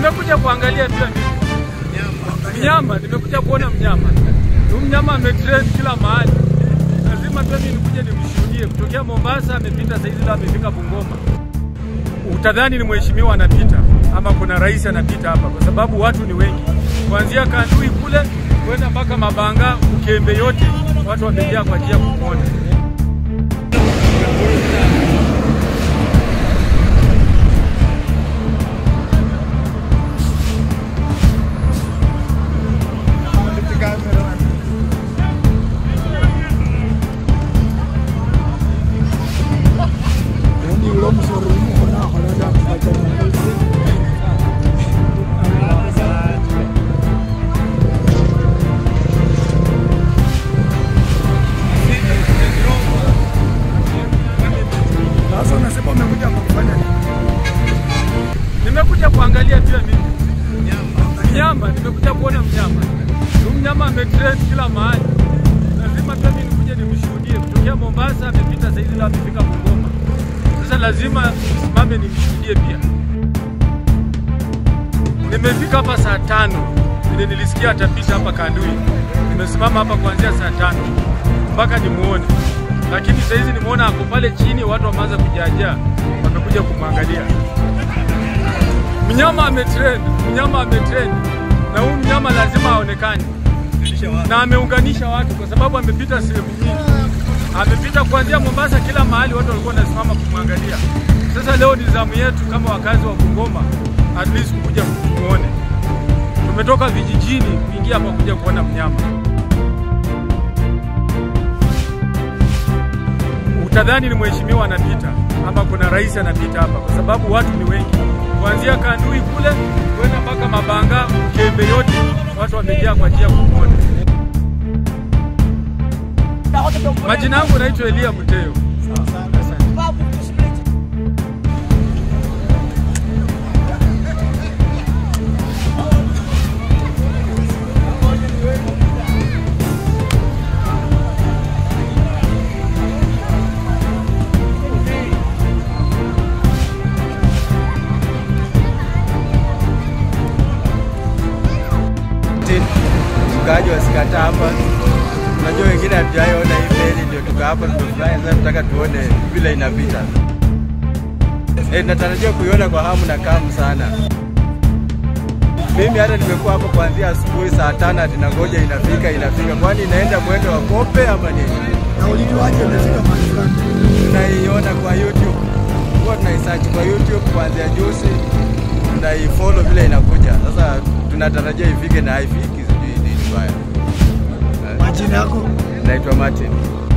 Nimekuja kuangalia pia mimi mnyama, nimekuja kuona mnyama. Huyu mnyama ametrend kila mahali, lazima pia mimi nikuje nimshuhudie. Kutokea Mombasa amepita saizi, leo amefika Bungoma. Utadhani ni mheshimiwa anapita ama kuna rais anapita hapa, kwa sababu watu ni wengi, kuanzia Kandui kule kwenda mpaka Mabanga, Ukembe, yote watu wamejaa kwa ajili ya kumwona. Sasa unasema umekuja kufanya nini? Nimekuja kuangalia pia mimi mnyama, nimekuja kuona mnyama. Huyu mnyama ametrend kila mahali, lazima pia mimi nikuje nimshuhudie. Kutokea Mombasa amepita saizi, leo amefika Bungoma. Sasa lazima nisimame nimshuhudie pia. Nimefika hapa saa tano vile nilisikia atapita hapa Kandui. Nimesimama hapa kuanzia saa tano mpaka nimuone, lakini saizi nimeona ako pale chini, watu wameanza kujaajaa, wamekuja kumwangalia. Mnyama ametrend, mnyama ametrend, na huyu mnyama lazima aonekane, na ameunganisha watu kwa sababu amepita sehemu nyingi, amepita kuanzia Mombasa, kila mahali watu walikuwa wanasimama kumwangalia. Sasa leo ni zamu yetu kama wakazi wa Bungoma, at least kuja kumuone. Tumetoka vijijini kuingia hapa kuja kuona mnyama. Utadhani ni mheshimiwa anapita ama kuna rais anapita hapa, kwa sababu watu ni wengi, kuanzia Kandui kule kwenda mpaka Mabanga, Ukembe, yote watu wamejaa kwa ajili ya kumwona. Majina yangu naitwa Elia Muteo. Asante. Mkaaji wasikata hapa. Unajua wengine hatujaiona hii meli, ndio tuka hapa tumefurahi. Sasa tunataka tuone vile inapita. Eh, natarajia kuiona kwa hamu na kamu sana. Mimi hata nimekuwa hapo kuanzia asubuhi saa tano ati nangoja inafika inafika, kwani inaenda mwendo wa kope ama nini? Na ulijuaje umefika mahali fulani? Tunaiona kwa YouTube, huwa tunaisearch kwa YouTube kuanzia juzi, tunaifollow vile inakuja. Sasa tunatarajia ifike na haifiki, sijui nini baya. Majina yako? Naitwa Martin.